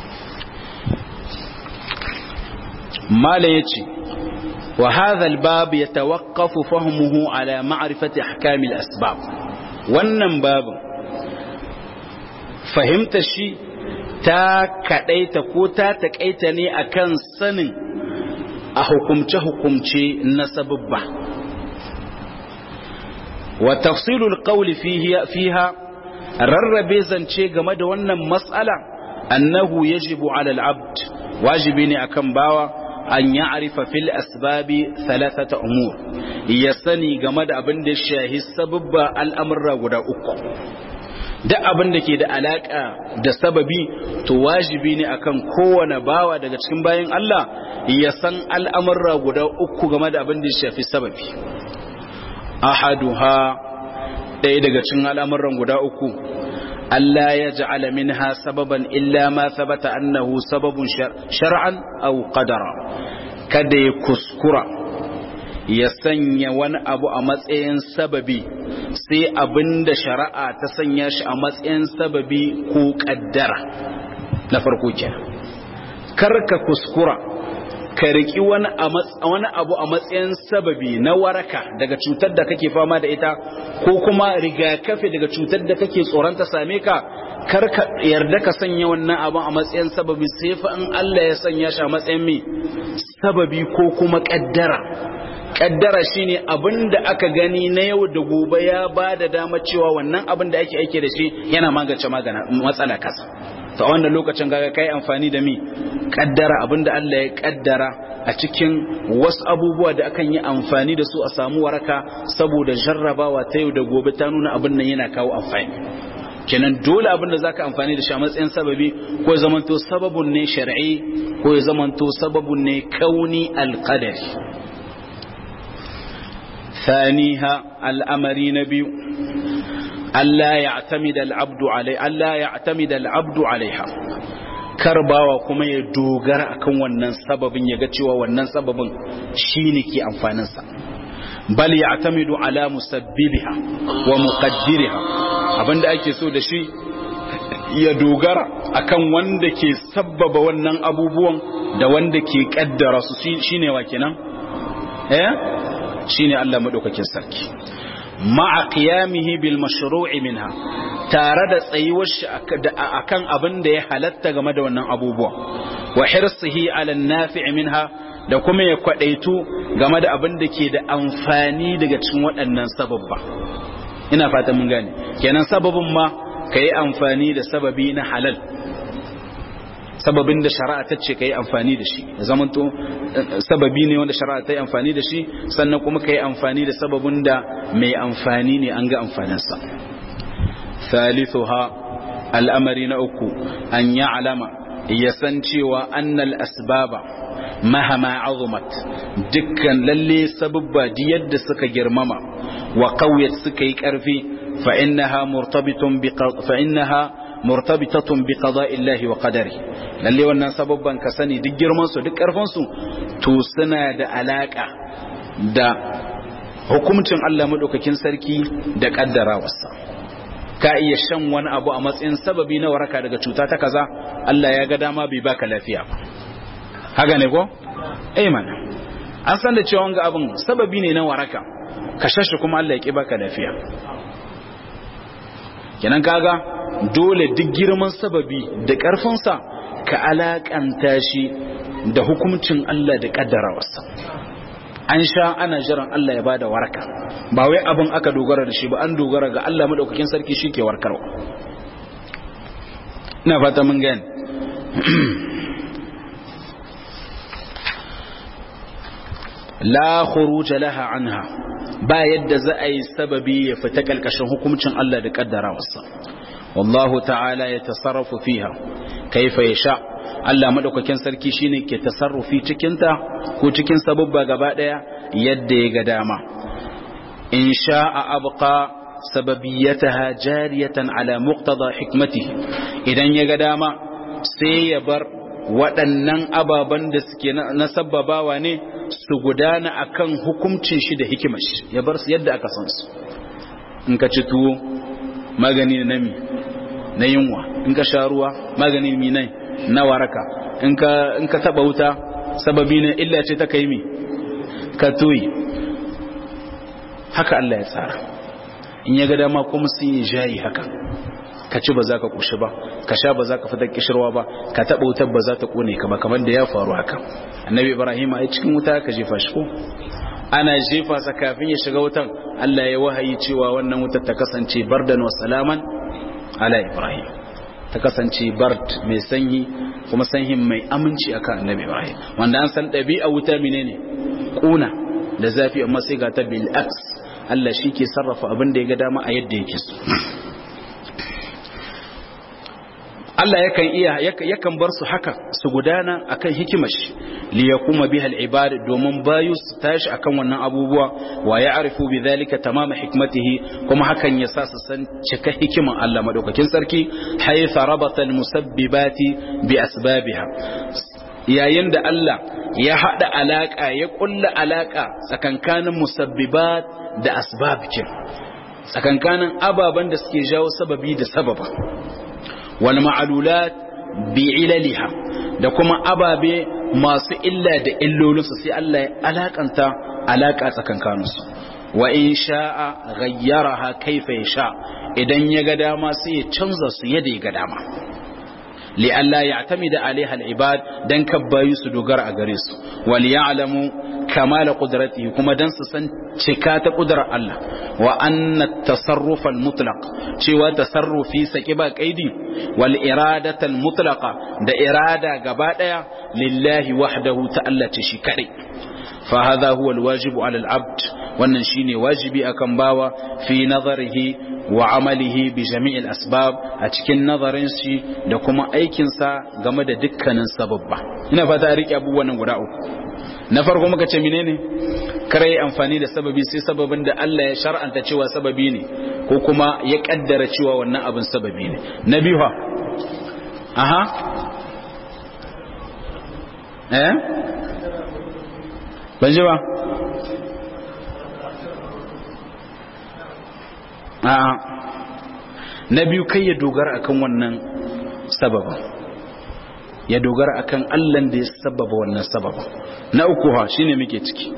mala yace wa hadha al-bab yatawaqqafu fahmuhu ala ma'rifati ahkam al-asbab wannan babin fahimta shi ta kadaita ko ta takaita ne akan sanin a hukumce-hukumce na sababba wa tafsilul qawli fiha rarrabe zance game da wannan mas'ala annahu yajibu ala al-abd wajibi ne akan bawa an ya'rifa fil asbabi thalathata umur ya sani game da abin da shahi sababba al'amurra guda uku duk abin da ke da alaka da sababi to wajibi ne akan kowane bawa daga cikin bayan Allah ya san al'amurra guda uku game da abin da shafi sababi ahaduha ɗaya daga cikin al'amuran guda uku Allah ya ja'ala minha sababan illa ma sabata annahu sababun shar'an aw qadara kada ya kuskura ya sanya wani abu a matsayin sababi sai abinda shari'a ta sanya shi a matsayin sababi ko kaddara na farko kenan karka kuskura ka riki wani abu a matsayin sababi na waraka daga cutar da kake fama da ita ko kuma rigakafi daga cutar da kake tsoron ta same ka kar ka yarda ka sanya wannan abin a matsayin sababi sai fa in Allah ya sanya shi a matsayin me sababi ko kuma kaddara kaddara shine abin da aka gani na yau da gobe ya ba da dama cewa wannan abin da ake aike da shi yana magance magana matsala kasa to a wannan lokacin kaga kai amfani da mi kaddara abinda Allah ya kaddara a cikin wasu abubuwa da akan yi amfani da su a samu waraka saboda jarrabawa ta yau da gobe ta nuna abin nan yana kawo amfani kenan dole abin da zaka amfani da shi a matsayin sababi ko ya zamanto sababun ne shar'i ko ya zamanto sababun ne kauni alqadari ثانيها الأمر نبي ألا يعتمد العبد عليه ألا يعتمد العبد عليها karbawa kuma ya dogara akan wannan sababin ya ga cewa wannan sababin shine ke amfaninsa bal ya'tamidu ala musabbibiha wa muqaddiriha abinda ake so da shi ya dogara akan wanda ke sabbaba wannan abubuwan da wanda ke kaddara su shine wa kenan eh shine Allah madaukakin sarki ma'a qiyamihi bil mashru'i minha tare da tsayuwar shi akan abin da ya halatta game da wannan abubuwa wa hirsihi ala nafi' minha da kuma ya kwadaitu game da abin da ke da amfani daga cikin waɗannan sababba ina fata mun gane kenan sababin ma yi amfani da sababi na halal sababin da shari'a ta ce ka yi amfani da shi zamanto sababi ne wanda shari'a ta yi amfani da shi sannan kuma ka yi amfani da sababin da mai amfani ne an ga amfaninsa thalithuha al'amari na uku an ya alama ya san cewa annal asbaba mahama azumat dukkan lalle sababba yadda suka girmama wa qawyat suka yi karfi fa innaha murtabitun bi fa innaha murtabitatun bi qada'illahi wa qadari lalle wannan sababban ka sani duk girman su duk karfin su to suna da alaka da hukuncin Allah madaukakin sarki da kaddarawarsa ka iya shan wani abu a matsayin sababi na waraka daga cuta ta kaza Allah ya ga dama bai baka lafiya ba haka ne ko eh mana an san da cewa wanga abin sababi ne na waraka ka shashi kuma Allah ya ki baka lafiya kenan kaga dole duk girman sababi da ƙarfinsa ka alakanta shi da hukuncin Allah da kaddarawarsa an sha ana jiran Allah ya bada waraka ba wai abin aka dogara da shi ba an dogara ga Allah madaukakin sarki shike warkarwa ina fata mun gani la khuruj laha anha ba yadda za a yi sababi ya fita kalkashin hukuncin Allah da kaddarawarsa wallahu ta'ala ya tasarrafu fiha kaifa yasha Allah madaukakin sarki shine ke tasarrufi cikin ta ko cikin sababba gaba daya yadda ya ga dama in sha'a abqa sababiyataha jariyatan ala muqtada hikmatihi idan ya ga dama sai ya bar waɗannan ababen da suke na sababawa ne su gudana akan hukuncin shi da hikimar shi ya bar su yadda aka san su in ka ci tuwo magani na mi na yunwa in ka sha ruwa magani mi nai na waraka in ka in ka taba wuta sababi ne illa ce ta kai mi ka tuyi haka Allah ya tsara in ya ga dama kuma sun yi jayi haka ka ci ba za ka kushi ba ka sha ba za ka fitar kishirwa ba ka taɓa wutar ba za ta ƙone ka ba kamar da ya faru haka annabi ibrahim a cikin wuta ka jefa shi ko ana jefa sa kafin ya shiga wutan allah ya wahayi cewa wannan wutar ta kasance bardan wa salaman ala ibrahim ta kasance bard mai sanyi kuma sanyin mai aminci akan annabi ibrahim wanda an san ɗabi'a wuta menene ƙuna da zafi amma sai ga ta bil aks Allah shi ke sarrafa abin da ya ga dama a yadda yake so Allah yakan iya yakan bar su haka su gudana akan hikimar shi li yakuma biha al-ibad domin bayu su tashi akan wannan abubuwa wa ya'rifu bidhalika tamama hikmatihi kuma hakan ya sa su san cika hikiman Allah madaukakin sarki haytha rabata al-musabbibati bi asbabiha yayin da Allah ya hada alaka ya kulla alaka tsakankanin musabbibat da asbab kin tsakankanin ababan da suke jawo sababi da sababa wal ma'alulat bi ilaliha da kuma ababe masu illa da illolinsu sai Allah ya alakanta alaka tsakankaninsu wa in sha'a ghayyaraha kaifa yasha idan ya ga dama sai ya canza su yadda ya ga dama li Allah ya tamida alaiha al-ibad dan kabbayu su dogara a gare su wal ya'lamu kamala qudratihi kuma dan su san cika ta kudrar Allah wa anna at-tasarruf al-mutlaq cewa tasarrufi saki ba kaidi wal iradata al-mutlaqa da irada gaba daya lillahi wahdahu ta'ala ce shi kadai fa hadha huwa al-wajib 'ala al-'abd wannan shine wajibi akan bawa fi nazarihi wa amalihi bi jami'il asbab a cikin nazarin shi da kuma aikinsa game da dukkanin sababba ina fata a rike abubuwan guda uku na farko muka ce menene kare amfani da sababi sai sababin da Allah ya shar'anta cewa sababi ne ko kuma ya kaddara cewa wannan abin sababi ne na biyu ha aha eh ban ji ba a'a na biyu kai ya dogara akan wannan sababin ya dogara akan Allah da ya sababa wannan sababa na uku ha shine muke ciki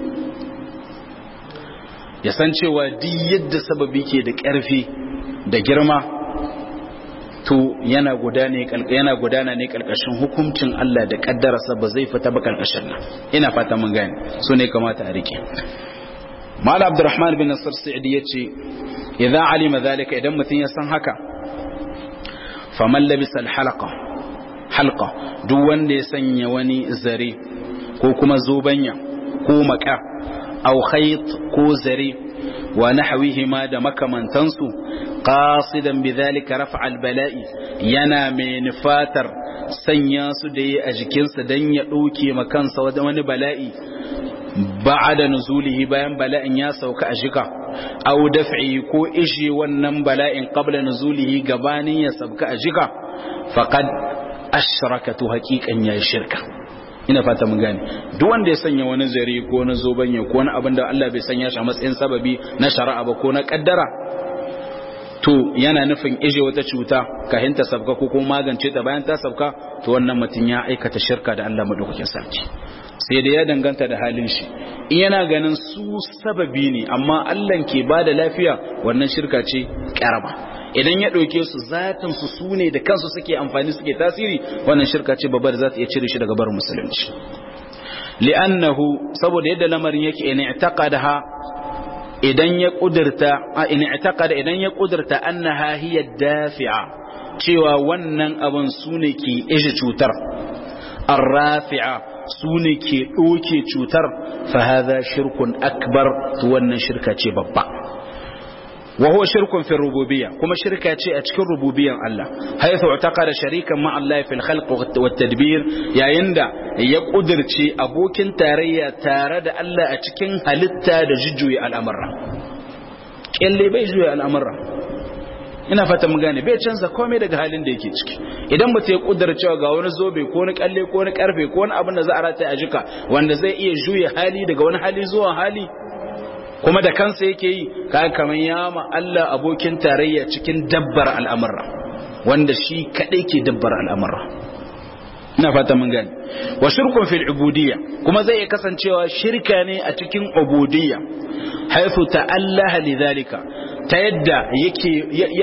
ya san cewa duk yadda sababi ke da ƙarfi da girma to yana gudana yana gudana ne kalkashin hukuncin Allah da kaddararsa ba zai fita ba kalkashin nan ina fata mun gane so ne kamata a rike Mala Abdurrahman bin Nasir Sa'idi yace idza alima zalika idan mutun ya san haka faman labisa al-halaqa halqa duk wanda ya sanya wani zare ko kuma zobanya ko maka aw khayt ko zare wa nahwihima da makamantansu qasidan bidhalika raf'a al-bala'i yana mai nufatar sanya su da yi a jikinsa dan ya dauke makansa wani bala'i ba'ada nuzulihi bayan bala'in ya sauka a shika aw daf'i ko ishi wannan bala'in qabla nuzulihi gabanin ya sauka a shika faqad ashrakatu haqiqan ya shirka ina fata mun gane duk wanda ya sanya wani zare ko na zobanya ko wani abin da Allah bai sanya shi a matsayin sababi na shari'a ba ko na kaddara to yana nufin ije wata cuta kahin ta sabka ko kuma magance ta bayan ta sabka to wannan mutum ya aikata shirka da Allah madaukakin sarki sai da ya danganta da halin shi in yana ganin su sababi ne amma Allah ke ba da lafiya wannan shirka ce karama idan ya ɗauke su zatin su su ne da kansu suke amfani suke tasiri wannan shirka ce babbar za ta iya cire shi daga barin musulunci li'annahu saboda yadda lamarin yake in i'taqadaha idan ya kudurta in i'taqada idan ya kudurta annaha hiya dafi'a cewa wannan abin su ne ke ije cutar arrafi'a su ne ke ɗoke cutar fahaza shirkun akbar wannan shirka ce babba wa huwa shirkun fi rububiyya kuma shirka ce a cikin rububiyyan Allah haythu utaqada sharikan ma Allah fil khalq wa tadbir yayin da ya kudirce abokin tarayya tare da Allah a cikin halitta da jujjuya al'amura kelle bai juya al'amura ina fata mun gane bai canza komai daga halin da yake ciki idan mutum ya kudura cewa ga wani zobe ko wani kalle ko wani karfe ko wani abin da za a rataye a jika wanda zai iya juya hali daga wani hali zuwa hali kuma da kansa yake yi kaga kaman ya ma Allah abokin tarayya cikin dabbar al'amura wanda shi kadai ke dabbar al'amura ina fata mun gane wa shirkun fil ubudiyya kuma zai iya kasancewa shirka ne a cikin ubudiyya haythu ta'allaha lidhalika ta yadda yake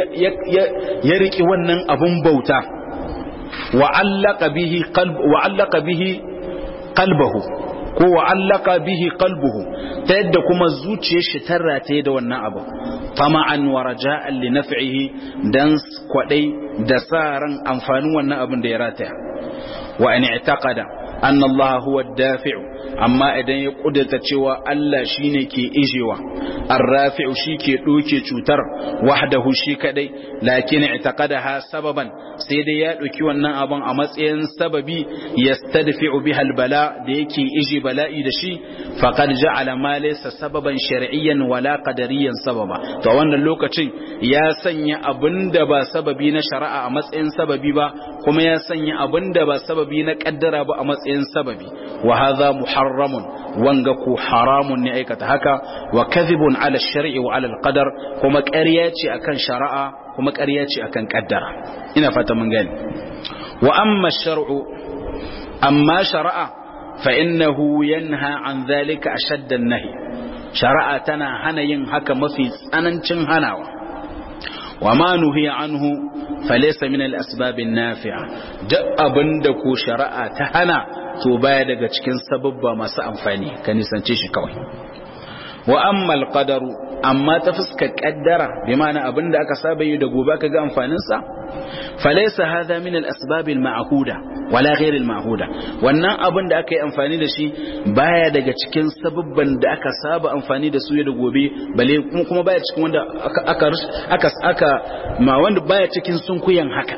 ya riki wannan abun bauta wa allaka bihi qalb wa allaka bihi qalbahu ko wa allaka bihi qalbuhu ta yadda kuma zuciyar shi ta rataye da wannan abu tama'an wa raja'an li naf'ihi dan kwadai da sa ran amfanin wannan abin da ya rataya wa in i'taqada anna Allah huwa ad-dafi'u amma idan ya kudurta cewa Allah shine ke ijewa ar-rafi'u shi ke doke cutar wahdahu shi kadai lakin i'taqadaha sababan sai dai ya doki wannan abun a matsayin sababi yastadfi'u biha al-bala da yake ije bala'i da shi faqad ja'ala ma laysa sababan shar'iyyan wala qadariyan sababa to wannan lokacin ya sanya abinda ba sababi na shari'a a matsayin sababi ba kuma ya sanya abinda ba sababi na kaddara ba a matsayin sababi wa hadha muharramun wanga ku haramun ne aikata haka wa kadhibun ala shar'i wa ala al-qadar kuma ƙarya ce akan shari'a kuma ƙarya ce akan kaddara ina fata mun gani wa amma shar'u amma shari'a fa innahu yanha an dhalika ashadda an-nahy shari'a tana hana yin haka mafi tsanancin hanawa wa ma nuhiya anhu falaysa min al-asbab an-nafi'a duk abinda ko shari'a ta hana to baya daga cikin sababba masu amfani ka nisance shi kawai wa amma al-qadaru amma ta fuskar kaddara bi ma'ana abinda aka saba yi da gobe ka ga amfanin sa falaysa hadha min al-asbab al-ma'huda wala ghayr al-ma'huda wannan abin da aka yi amfani da shi baya daga cikin sababban da aka saba amfani da su da gobe bale kuma kuma baya cikin wanda aka aka aka ma wanda baya cikin sunkuyan haka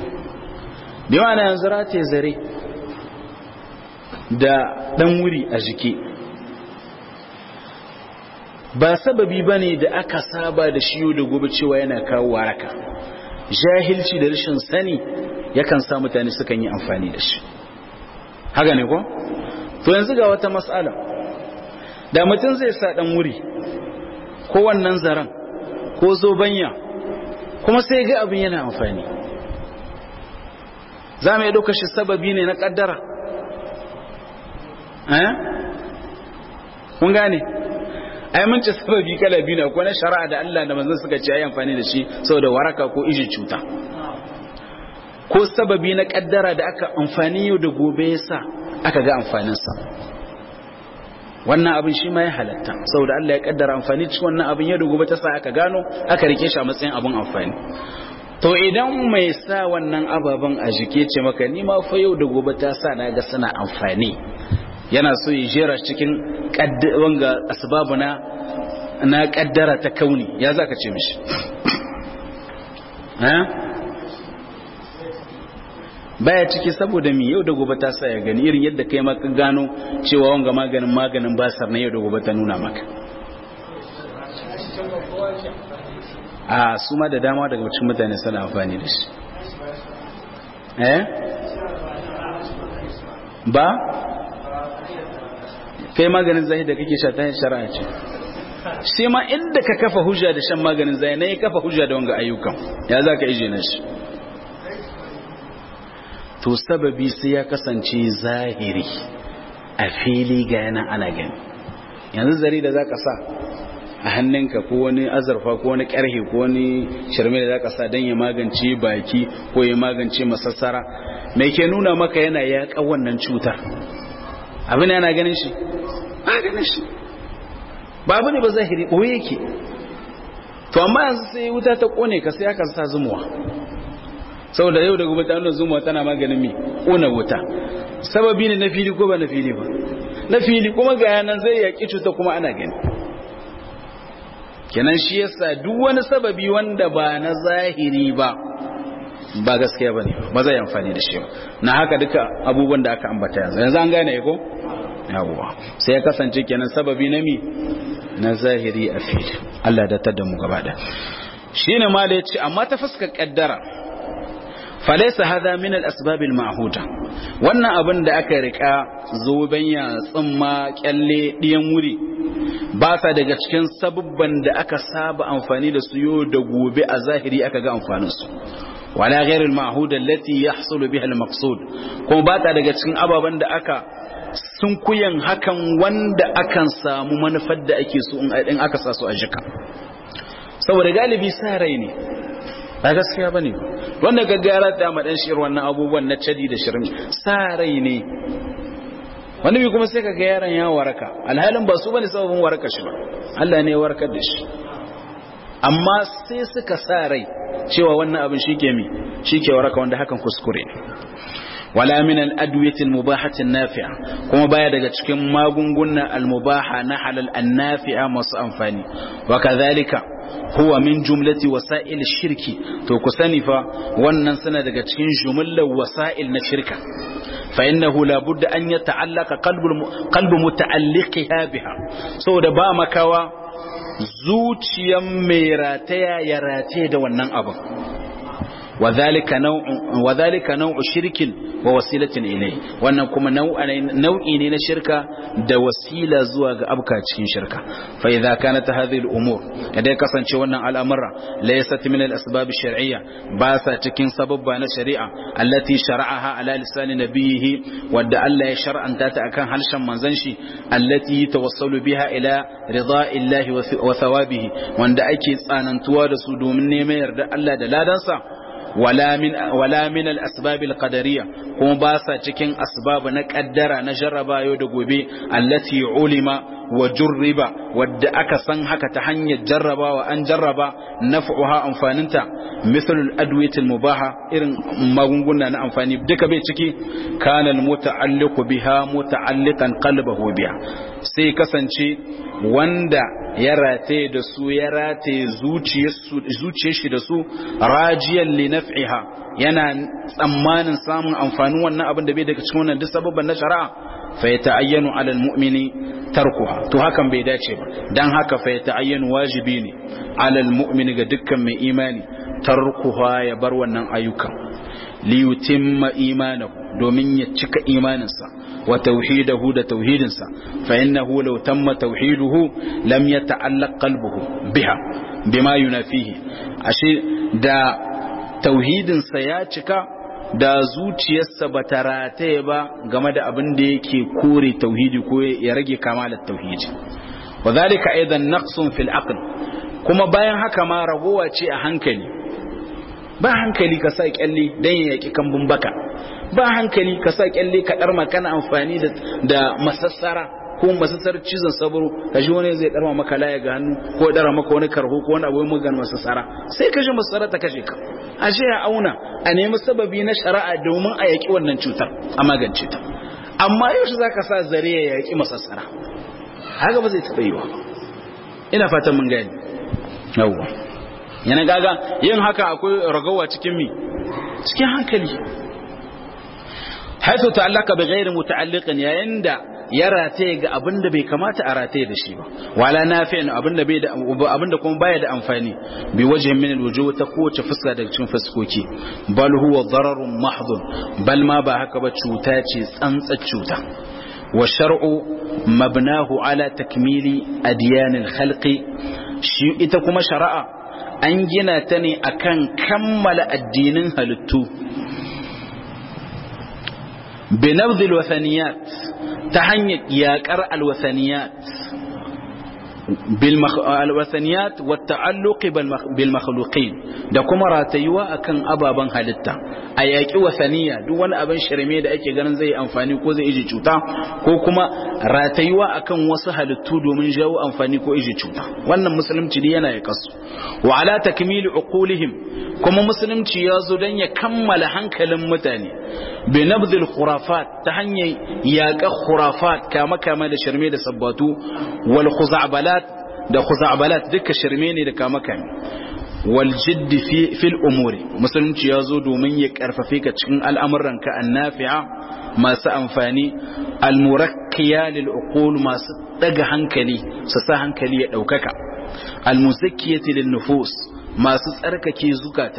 bi ma'ana yanzu rataye zare da dan wuri a jiki ba sababi ba ne da aka saba da shiyo da gobe cewa yana kawo waraka jahilci da rashin sani yakan sa mutane sukan yi amfani da shi haka ne ko? to yanzu ga wata matsala da mutum zai sa dan wuri ko wannan zaren ko zobanya kuma sai ga abin yana amfani za mu yi ɗauka shi sababi ne na ƙaddara eh? kun gane ai mun ce sababi kala biyu ne ko na shari'a da Allah da manzon suka ce ayi amfani da shi saboda waraka ko iji cuta ko sababi na kaddara da aka amfani yau da gobe yasa aka ga amfanin sa wannan abin shi ma ya halatta saboda Allah ya kaddara amfani cikin wannan abin yau da gobe ta sa aka gano aka rike shi a matsayin abin amfani to idan mai sa wannan ababen a jike ce maka ni ma fa yau da gobe ta sa na ga suna amfani yana so ya jera cikin wanga asbabu na na kaddara ta kauni ya za ka ce mishi baya ciki saboda mi yau da gobe ta sa ya gani irin yadda kai maka gano cewa wanga maganin maganin basar na yau da gobe ta nuna maka a su ma da dama daga cikin mutane suna amfani da shi eh ba kai maganin zahi da kake sha ta shari'a ce sai ma inda ka kafa hujja da shan maganin zahi na ya kafa hujja da wanga ayyukan ya za ka ije na shi to sababi sai ya kasance zahiri a fili ga yana ana gani yanzu zari da zaka sa a hannunka ko wani azurfa ko wani karhe ko wani shirme da zaka sa don ya magance baki ko ya magance masassara mai ke nuna maka yana yaƙa wannan cutar abin yana ganin shi ba ganin shi ba abu ne ba zahiri ɓoye yake to amma yanzu sai wuta ta ƙone ka sai aka sa zumuwa saboda yau da gobe ta nuna zumuwa tana maganin mi ƙona wuta sababi ne na fili ko ba na fili ba na fili kuma ga yanan zai yaƙi cuta kuma ana gani kenan shi yasa duk wani sababi wanda ba na zahiri ba ba gaskiya bane ba zai amfani da shi ba na haka duka abubuwan da aka ambata yanzu yanzu an gane ko yawwa sai ya kasance kenan sababi na mi na zahiri a fili Allah da tada mu gaba da shine ma da yace amma ta fuskar kaddara falaysa hadha min al-asbab al-ma'huda wannan abin da aka rika zoben ya tsimma kyalle diyan wuri ba sa daga cikin sabubban da aka saba amfani da su yau da gobe a zahiri aka ga amfanin su wala ghairul ma'hud allati yahsul biha al-maqsud kuma ba ta daga cikin ababan da aka sun kuyan hakan wanda akan samu manufar da ake so in aka sa su a jika saboda galibi sa rai ne ba gaskiya bane wanda gaggara da madan shir wannan abubuwan na cadi da shirin sa rai ne wani bi kuma sai ka ga yaron ya waraka alhalin ba su bane sababin waraka shi ba Allah ne ya warkar da shi amma sai suka sa rai cewa wannan abin shike mi shike waraka wanda hakan kuskure ne wala min al-adwiyati al-mubahati an-nafi'a kuma baya daga cikin magunguna al-mubaha na halal an-nafi'a masu amfani wa kadhalika huwa min jumlati wasa'il shirki to ku sani fa wannan suna daga cikin jumlar wasa'il na shirka fa innahu la budda an yata'allaqa qalbu qalbu muta'alliqiha biha saboda ba makawa zuciyan mai rataya ya rataye da wannan abin وذلك نوع وذلك نوع شرك ووسيله اليه wannan kuma nau'i ne na shirka da wasila zuwa ga abka cikin shirka fa idza kanat hadhihi al-umur idan ya kasance wannan al'amura laysat min al-asbab ash-shar'iyya ba sa cikin sababba na shari'a allati shara'aha ala lisan nabiyhi wadda Allah ya shar'anta ta akan harshen manzon shi allati tawassalu biha ila rida'illahi wa thawabihi wanda ake tsanantuwa da su domin neman yarda Allah da ladansa wala min wala min al-asbab al-qadariyya kuma ba sa cikin asbab na kaddara na jarraba yau da gobe allati ulima wa jurriba wadda aka san haka ta hanyar jarrabawa an jarraba naf'uha amfaninta misal al-adwiyat al-mubaha irin magunguna na amfani duka bai ciki kana al-muta'alliqu biha muta'alliqan qalbahu biha sai kasance wanda ya rataye da su ya rataye zuciyar shi da su rajiyan li naf'iha yana tsammanin samun amfanin wannan abin da bai daga cikin wannan duk sababban na shari'a fa ya ta'ayyanu ala almu'mini tarkuha to hakan bai dace ba dan haka fa ya ta'ayyanu wajibi ne ala almu'mini ga dukkan mai imani tarkuha ya bar wannan ayyukan li yutimma imanahu domin ya cika imaninsa wa tauhidahu da tauhidinsa fa innahu law tamma tauhiduhu lam yata'allaq qalbuhu biha bima yunafihi ashe da tauhidinsa ya cika da zuciyarsa ba ta rataye ba game da abin da yake kore tauhidi ko ya rage kamalar tauhidi wa zalika aidan naqsun fil aql kuma bayan haka ma ragowa ce a hankali ba hankali ka sa kyalle dan ya yaki kambun baka ba hankali ka sa kyalle ka dar kana amfani da da masassara ko masassar cizon saburo ka ji wani zai darma maka laya ga hannu ko dara maka wani karho ko wani abu mai gan masassara sai ka ji masassara ta kashe ka ashe ya auna a nemi sababi na shari'a domin a yaki wannan cutar a magance ta amma yaushe zaka sa zare ya yaki masassara haka ba zai taɓa yiwa ina fatan mun gani yawwa yana gaga yin haka akwai ragawa cikin mi cikin hankali haitu ta'allaka bi ghairi muta'alliqin yayin da ya rataye ga abin da bai kamata a rataye da shi ba wala nafi'in abin da bai da abin da kuma baya da amfani bi wajhin min alwujuh ta kowace fuska daga cikin fuskoki bal huwa dararun mahdhun bal ma ba haka ba cuta ce tsantsar cuta wa shar'u mabnahu ala takmili adyan alkhalqi shi ita kuma shari'a an gina ta ne akan kammala addinin halittu بنبذ الوثنيات تهنيك ياكر الوثنيات الوثنيات والتعلق بالمخلوقين da kuma ratayuwa akan ababen halitta a yaƙi wasaniya duk wani abin shirme da ake ganin zai amfani ko zai iji cuta ko kuma ratayuwa akan wasu halittu domin jawo amfani ko iji cuta wannan musulunci ne yana ya kasu wa ala takmili uqulihim kuma musulunci ya zo don ya kammala hankalin mutane bi nabdhil khurafat ta hanyar yaƙa khurafat kama kama da shirme da sabbatu wal khuza'balat da khuza'balat duka shirme ne da kama kame wal jiddi fi fil umuri musulunci ya zo domin ya karfafe ka cikin al'amuran ka annafi'a masu amfani al murakkiya lil uqul masu daga hankali su sa hankali ya daukaka al muzakkiyati lin nufus masu tsarkake zukata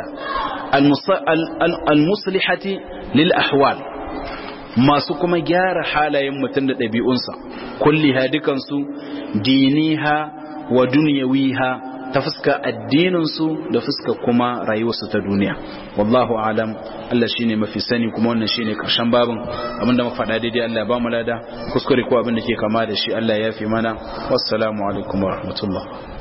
al muslihati lil ahwal masu kuma gyara halayen mutum da ɗabi'unsa kulliha dukansu diniha wa dunyawiha ta fuska addininsu da fuska kuma rayuwarsu ta duniya wallahu alam Allah shine mafi sani kuma wannan shine karshen babin abinda muka faɗa daidai Allah ya ba mu lada kuskure ko abin da ke kama da shi Allah ya fi mana wassalamu alaikum wa rahmatullah